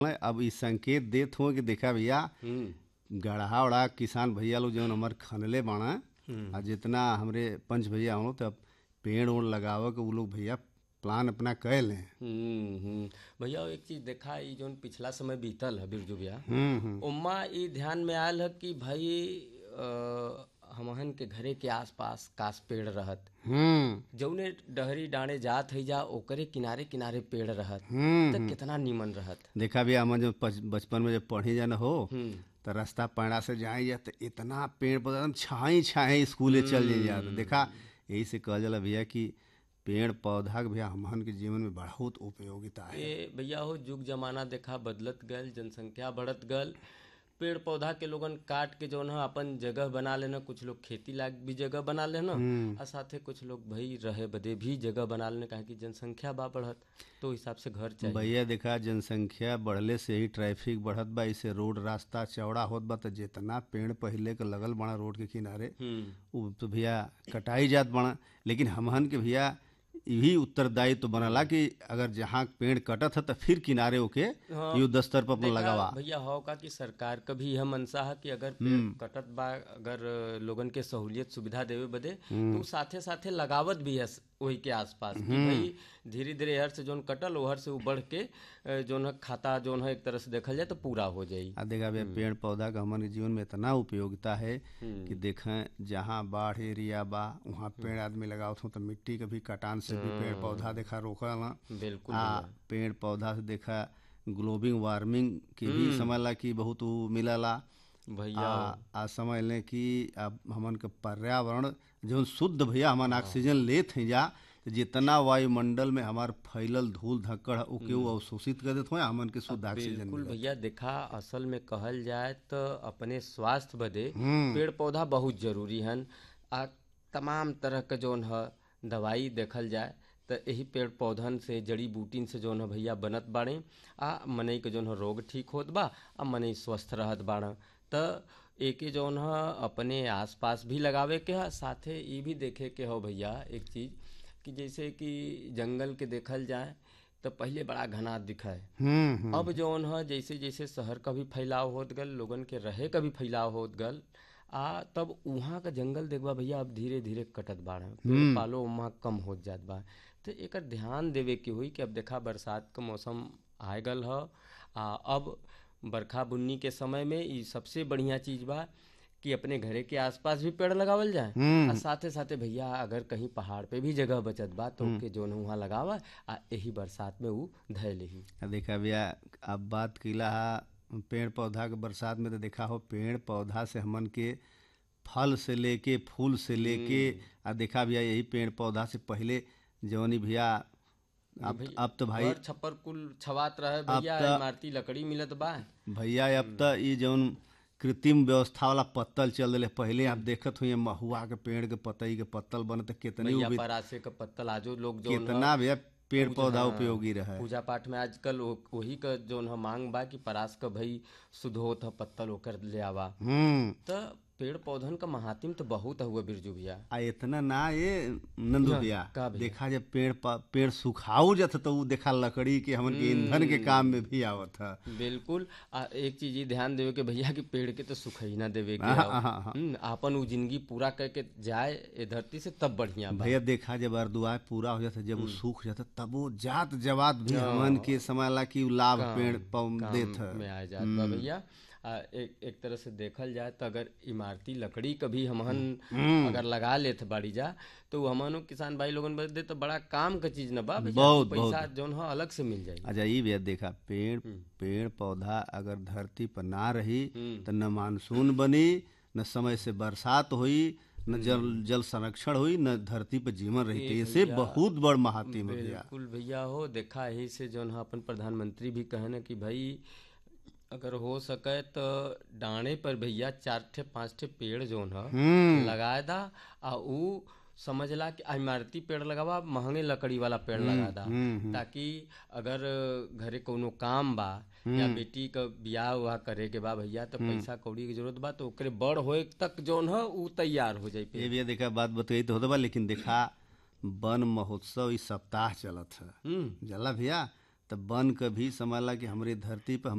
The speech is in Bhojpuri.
अब इ संकेत देत हो कि देखा भैया हम्म गढ़ा उड़ा किसान भैया लोग जौन हमार खनले बाड़ा आ जितना हमरे पंच भैया हो तब पेड़ ओड़ लगावे के उ लोग भैया प्लान अपना कए ले हम्म हम्म। भैया एक चीज देखा ई जोन पिछला समय बीतल है बिरजू भैया हम्म हम्म उम्मा ई ध्यान में आयल है कि भाई अ, हमहन के घरे के आसपास कास पेड़ रहत हम्म जौने डहरी डाणे जात है जा ओकरे किनारे किनारे पेड़ रहत हम्म त कितना नीमन रहत देखा भैया हम जब पच- बचपन में जब पढ़ी जान हो हम्म तो रास्ता पैड़ा से जाए जा तो इतना पेड़ पौधा एकदम छाई छाई स्कूले चल जाए जा तो देखा यही से कहल जाला भैया कि पेड़ पौधा के भैया हमहन के जीवन में बहुत उपयोगिता है ए भैया हो युग जमाना देखा बदलत गल जनसंख्या बढ़त गल पेड़ पौधा के लोगन काट के जौन है अपन जगह बना लेना कुछ लोग खेती लायक भी जगह बना लेना और साथे कुछ लोग भाई रहे बदे भी जगह बना लेना काहे कि जनसंख्या बा बढ़त तो हिसाब से घर चाहिए भैया देखा जनसंख्या बढ़ले से ही ट्रैफिक बढ़त बा इसे रोड रास्ता चौड़ा होत बा तो जितना पेड़ पहिले के लगल बड़ा रोड के किनारे हम्म उ तो भैया कटाई जात बड़ा लेकिन हमहन के भैया यही उत्तरदायित्व तो बनला कि अगर जहाँ पेड़ कटत है तो फिर किनारे ओके हाँ। युद्ध स्तर पर अपन देखा लगावा भैया हो का कि सरकार का भी यह मनसा है कि अगर पेड़ कटत बा अगर लोगन के सहूलियत सुविधा देवे बदे तो उ साथे साथे लगावत भी है वही के आसपास कि भाई धीरे धीरे हर से जोन कटल ओहर से उ बढ़ के अ, जोन है खाता जोन है एक तरह से देखल जाए तो पूरा हो जाई आ देखा भैया पेड़ पौधा का हमारे जीवन में इतना उपयोगिता है कि देखें जहाँ बाढ़ एरिया बा वहाँ पेड़ आदमी लगावत हो तो मिट्टी के भी कटान से भी पेड़ पौधा देखा रोकला बिल्कुल आ पेड़ पौधा से देखा ग्लोबिंग वार्मिंग की भी समझला कि बहुत उ मिलला भैया आ, आ समझ लें कि अब हमन के पर्यावरण जो शुद्ध भैया हमन ऑक्सीजन लेत हैं जा तो जितना वायुमंडल में हमार फैलल धूल धक्कड़ है ओके वो अवशोषित कर देत हो हमन के शुद्ध ऑक्सीजन बिल्कुल मिलत। भैया देखा असल में कहल जाए तो अपने स्वास्थ्य बदे हम्म। पेड़ पौधा बहुत जरूरी हन आ तमाम तरह के जोन है दवाई देखल जाए तो यही पेड़ पौधन से जड़ी बूटीन से जोन है भैया बनत बाड़े आ मनई के जोन है रोग ठीक होत बा आ मनई स्वस्थ रहत बाड़ त एके जोन है अपने आसपास भी लगावे के है साथे ये भी देखे के हो भैया एक चीज कि जैसे कि जंगल के देखल जाए तो पहले बड़ा घना दिखाए हम्म हम्म अब जौन है जैसे जैसे शहर का भी फैलाव होत गल लोगन के रहे का भी फैलाव होत गल आ तब उहाँ का जंगल देखबा भैया अब धीरे धीरे कटत बाड़ पेड़ पालो वहाँ कम होत जात बा तो एकर ध्यान देवे के हुई कि अब देखा बरसात का मौसम आए गल ह आ अब बरखा बुन्नी के समय में ई सबसे बढ़िया चीज बा कि अपने घरे के आसपास भी पेड़ लगावल जाए आ साथे साथे भैया अगर कहीं पहाड़ पे भी जगह बचत बा तो के जोन वहाँ लगावा आ यही बरसात में ऊ धय लेही आ देखा भैया अब बात कैला हा पेड़ पौधा के बरसात में तो देखा हो पेड़ पौधा से हमन के फल से लेके फूल से लेके आ देखा भैया यही पेड़ पौधा से पहले जवनी भैया अब अब तो भाई घर छप्पर कुल छवात रहे भैया त- इमारती लकड़ी मिलत बा भैया अब तो ये जौन कृत्रिम व्यवस्था वाला पत्तल चल रहे पहले आप देखत हुई महुआ के पेड़ के पतई के पत्तल बनत कितनी भैया उबी- परासे का पत्तल आजो लोग जो कितना भैया पेड़ पौधा उपयोगी रहे पूजा पाठ में आजकल वो- वही का जोन ह मांग बा कि परास का भई शुद्ध होत ह पत्तल ओकर ले आवा हम्म त पेड़ पौधन का महात्म तो बहुत हुआ बिरजू भैया आ इतना ना ये नंदू भैया का भैया? देखा जब पेड़ प- पेड़ सुखाऊ जत तो उ देखा लकड़ी के हमन के ईंधन के काम में भी आवत है बिल्कुल आ एक चीज ये ध्यान देवे के भैया कि पेड़ के तो सुखई ना देवे के हाँ, हौ। हाँ, हाँ। हम्म, आपन उ जिंदगी पूरा करके जाए ए धरती से तब बढ़िया बा भैया देखा जब अर्दुआ पूरा हो जाता जब वो सूख जाता तब वो जात जवात भी हमन के समझला कि उ लाभ पेड़ पौ देत है में आ जात बा भैया आ, एक एक तरह से देखल जाए तो अगर इमारती लकड़ी कभी हमहन अगर लगा लेत बाड़ी जा तो उ हमनो किसान भाई लोगन बदे तो बड़ा काम का चीज न बा भैया बहुत, पैसा जौन ह अलग से मिल जाई अच्छा ये भैया देखा पेड़ पेड़ पौधा अगर धरती पर ना रही तो न मानसून बनी न समय से बरसात हुई न जल जल संरक्षण हुई न धरती पर जीवन रही तो इसे बहुत बड़ महात्म है भैया बिल्कुल भैया हो देखा यही से जौन है अपन प्रधानमंत्री भी कहे न कि भाई अगर हो सके तो डाणे पर भैया चार ठे पांच ठे पेड़ जौन है लगाए दा आ उ समझला कि आ इमारती पेड़ लगावा महंगे लकड़ी वाला पेड़ लगा दा ताकि अगर घरे कोनो काम बा या बेटी का बियाह उहा करे के बा भैया तो पैसा कौड़ी की जरूरत बा तो ओकरे बड़ होए तक जौन है उ तैयार हो जाई ये भैया देखा बात बताई तो होता बा लेकिन देखा वन महोत्सव इस सप्ताह चलत है हम्म जला भैया तो वन क भी समझला कि हमरे धरती पर